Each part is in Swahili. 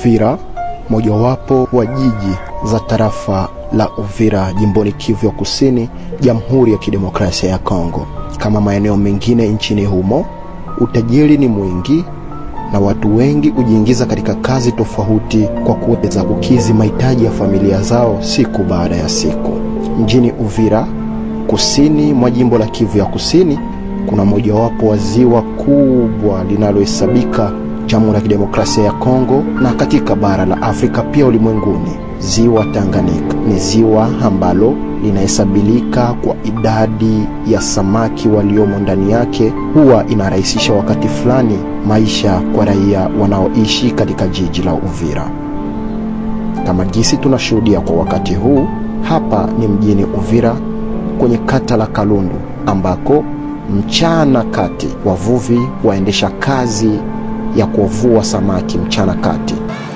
Uvira, mojawapo wa jiji za tarafa la Uvira jimboni Kivu ya Kusini, Jamhuri ya Kidemokrasia ya Kongo. Kama maeneo mengine nchini humo, utajiri ni mwingi na watu wengi hujiingiza katika kazi tofauti kwa kuweza kukizi mahitaji ya familia zao siku baada ya siku. Mjini Uvira, kusini mwa jimbo la Kivu ya Kusini, kuna mojawapo wa ziwa kubwa linalohesabika Jamhuri ya Kidemokrasia ya Kongo na katika bara la Afrika pia ulimwenguni. Ziwa Tanganyika ni ziwa ambalo linahesabilika kwa idadi ya samaki waliomo ndani yake, huwa inarahisisha wakati fulani maisha kwa raia wanaoishi katika jiji la Uvira. Kama jinsi tunashuhudia kwa wakati huu, hapa ni mjini Uvira kwenye kata la Kalundu ambako mchana kati wavuvi waendesha kazi ya kuvua samaki mchana kati.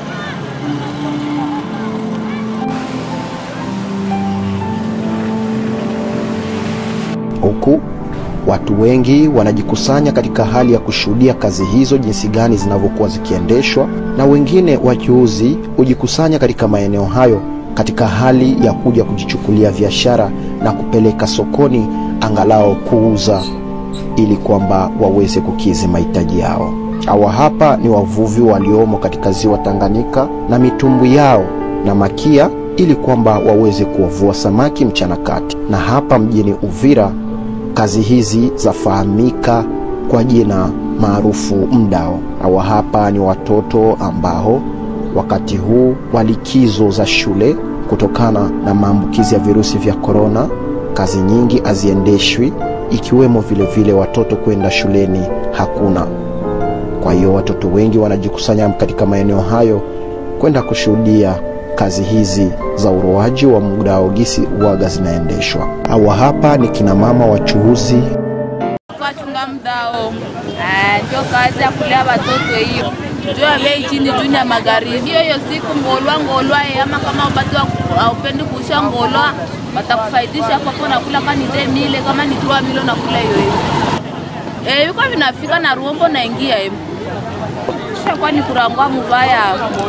Huku watu wengi wanajikusanya katika hali ya kushuhudia kazi hizo jinsi gani zinavyokuwa zikiendeshwa, na wengine wachuuzi hujikusanya katika maeneo hayo katika hali ya kuja kujichukulia biashara na kupeleka sokoni angalau kuuza ili kwamba waweze kukizi mahitaji yao. Hawa hapa ni wavuvi waliomo katika ziwa Tanganyika na mitumbwi yao na makia ili kwamba waweze kuwavua samaki mchana kati. Na hapa mjini Uvira kazi hizi zafahamika kwa jina maarufu mdao. Hawa hapa ni watoto ambao wakati huu wa likizo za shule kutokana na maambukizi ya virusi vya korona, kazi nyingi haziendeshwi, ikiwemo vile vile watoto kwenda shuleni hakuna. Kwa hiyo watoto wengi wanajikusanya katika maeneo hayo kwenda kushuhudia kazi hizi za uroaji wa mdao gisi uwaga zinaendeshwa. Hawa hapa ni kina mama wachuuzi Wachunga mdao ndio kazi ya kulea watoto hiyo juu ya bei chini juu ya magharibi. Hiyo hiyo siku ngolwa ngolwa, ama kama ubati haupendi kuisha ngolwa, watakufaidisha hapo hapo, nakula kama ni de mile kama ni trois mile nakula hiyo hiyo. Eh, yuko vinafika na ruombo naingia hivi. Kisha kwa ni kurangwa mubaya.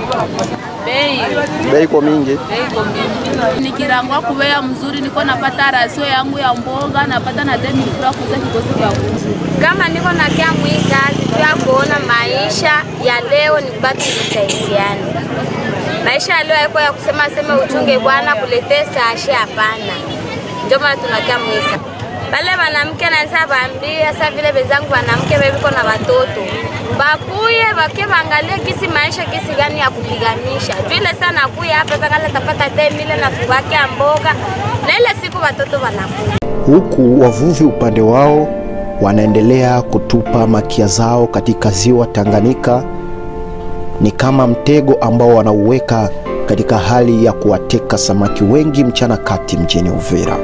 Bei bei iko mingi. bei iko mingi. Nikirangwa kuwea mzuri, niko napata rasio yangu ya mboga, napata na demi kura kuza kikosi cha kuku. kama niko na kia mwii kazi tu ya kuona maisha ya leo ni kubaki kusaidiana. Maisha ya leo haiko ya kusema sema uchunge bwana kuletee sashe, hapana. Ndio maana tunakia mwika pale wanamke naeza vaambia sa vile wenzangu wanamke bebiko na watoto bakuye bake bangalie kisi maisha kisi gani ya kupiganisha vile sana kuya hapa pakala tapata temile na fubake ya mboga na ile siku watoto wanakuya huku wavuvi upande wao wanaendelea kutupa makia zao katika ziwa Tanganyika. Ni kama mtego ambao wanauweka katika hali ya kuwateka samaki wengi mchana kati mjini Uvira.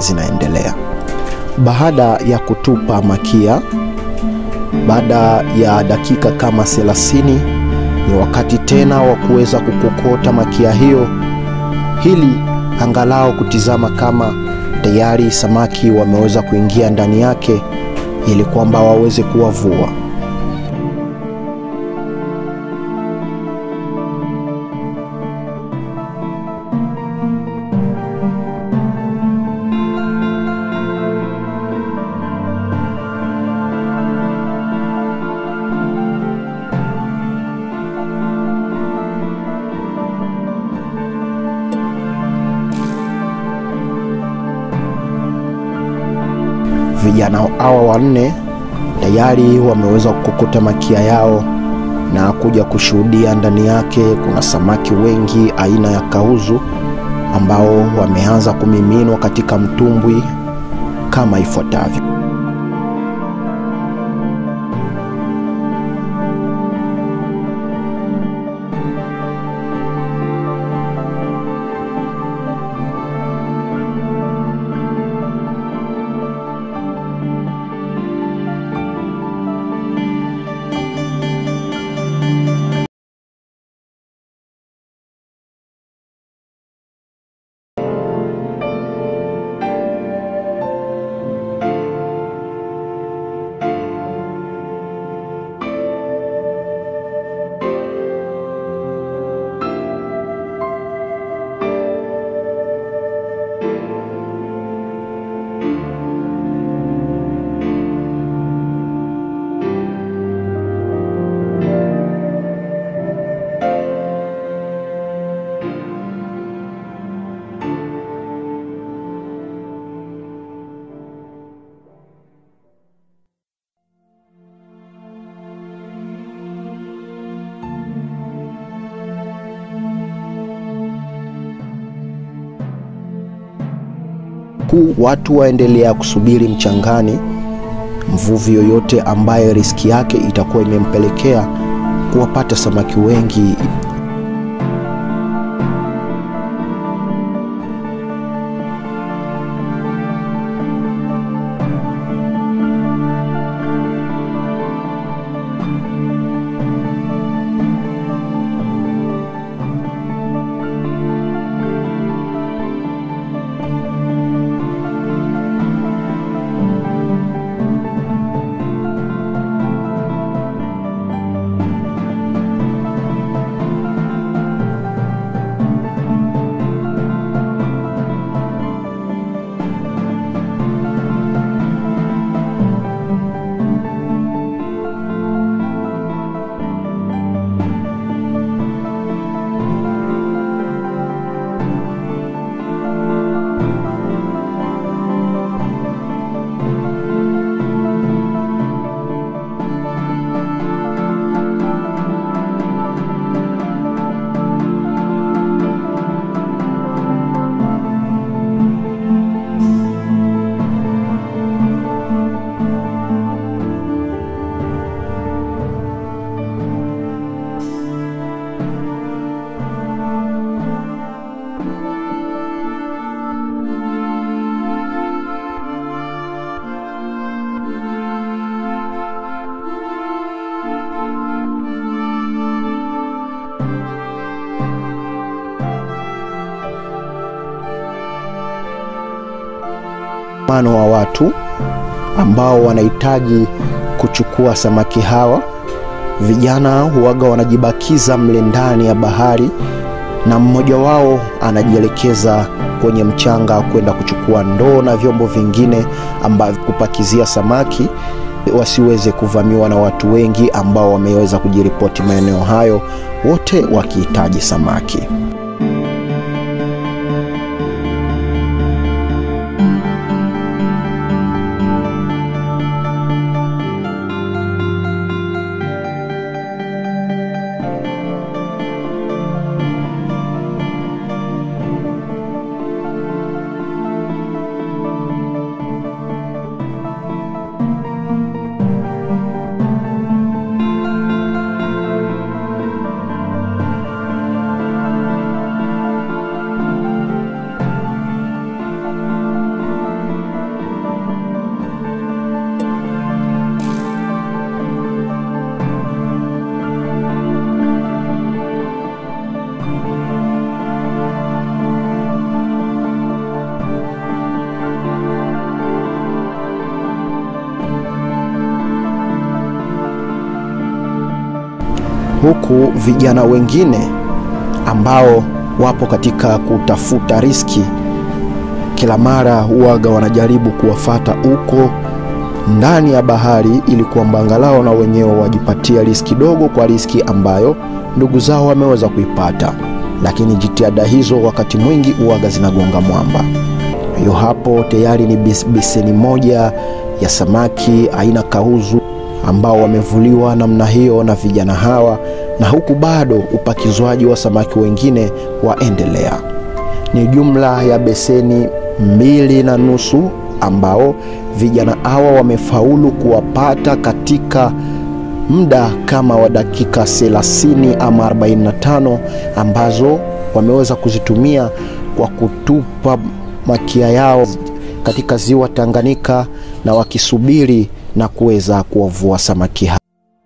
zinaendelea. Baada ya kutupa makia, baada ya dakika kama 30 ni wakati tena wa kuweza kukokota makia hiyo, ili angalau kutizama kama tayari samaki wameweza kuingia ndani yake, ili kwamba waweze kuwavua. Vijana hawa wanne tayari wameweza kukokota makia yao na kuja kushuhudia ndani yake kuna samaki wengi aina ya kauzu ambao wameanza kumiminwa katika mtumbwi kama ifuatavyo. huku watu waendelea kusubiri mchangani. Mvuvi yoyote ambaye riski yake itakuwa imempelekea kuwapata samaki wengi mano wa watu ambao wanahitaji kuchukua samaki hawa. Vijana huwaga wanajibakiza mle ndani ya bahari, na mmoja wao anajielekeza kwenye mchanga kwenda kuchukua ndoo na vyombo vingine ambavyo kupakizia samaki wasiweze kuvamiwa na watu wengi ambao wameweza kujiripoti maeneo hayo, wote wakihitaji samaki. huku vijana wengine ambao wapo katika kutafuta riski kila mara huwaga wanajaribu kuwafata huko ndani ya bahari ili kwamba angalau na wenyewe wajipatia riski dogo kwa riski ambayo ndugu zao wameweza kuipata, lakini jitihada hizo wakati mwingi huwaga zinagonga mwamba. Hiyo hapo tayari ni bis- beseni moja ya samaki aina kauzu ambao wamevuliwa namna hiyo na vijana hawa, na huku bado upakizwaji wa samaki wengine waendelea. Ni jumla ya beseni mbili na nusu ambao vijana hawa wamefaulu kuwapata katika muda kama wa dakika 30 ama 45 ambazo wameweza kuzitumia kwa kutupa makia yao katika ziwa Tanganyika na wakisubiri na kuweza kuwavua samaki hao.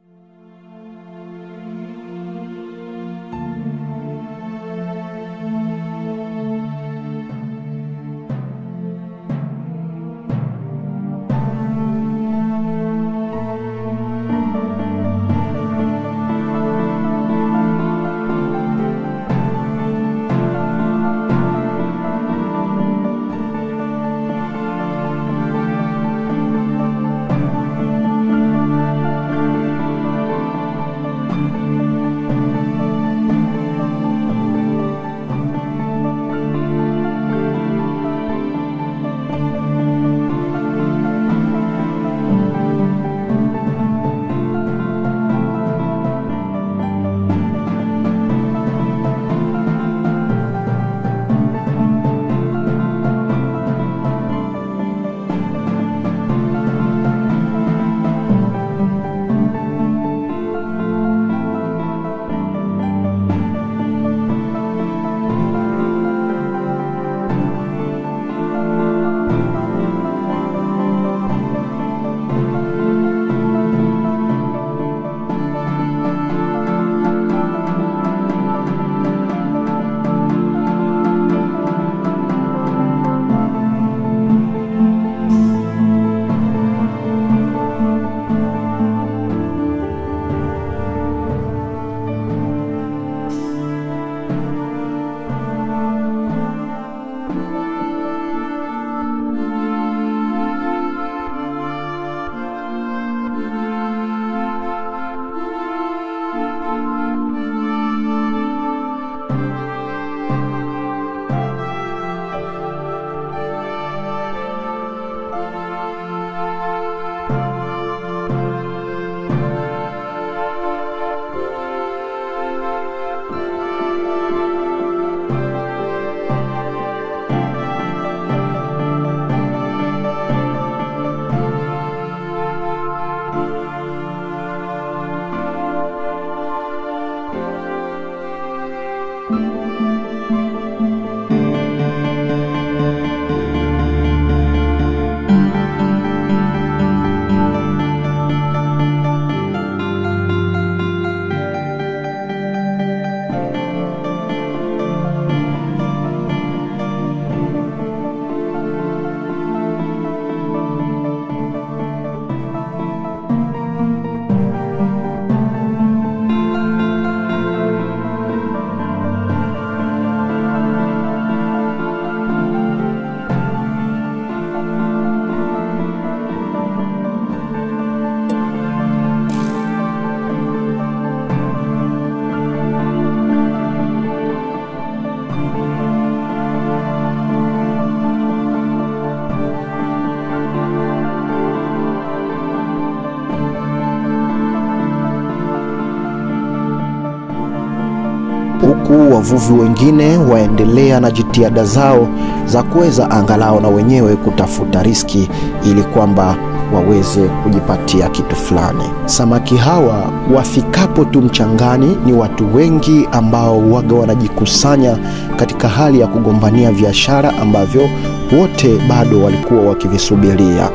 huku wavuvi wengine waendelea na jitihada zao za kuweza angalau na wenyewe kutafuta riski ili kwamba waweze kujipatia kitu fulani. Samaki hawa wafikapo tu mchangani, ni watu wengi ambao waga wanajikusanya katika hali ya kugombania biashara ambavyo wote bado walikuwa wakivisubiria,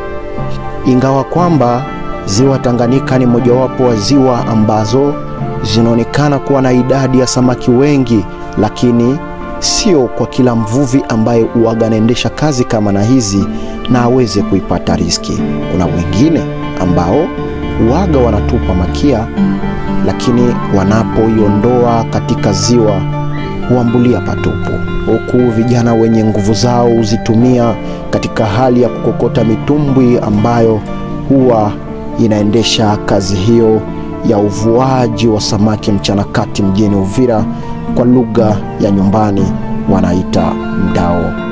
ingawa kwamba ziwa Tanganyika ni mojawapo wa ziwa ambazo zinaonekana kuwa na idadi ya samaki wengi, lakini sio kwa kila mvuvi ambaye uwaga anaendesha kazi kama na hizi na aweze kuipata riski. Kuna wengine ambao waga wanatupa makia, lakini wanapoiondoa katika ziwa huambulia patupu, huku vijana wenye nguvu zao huzitumia katika hali ya kukokota mitumbwi ambayo huwa inaendesha kazi hiyo ya uvuaji wa samaki mchana kati mjini Uvira, kwa lugha ya nyumbani wanaita mdao.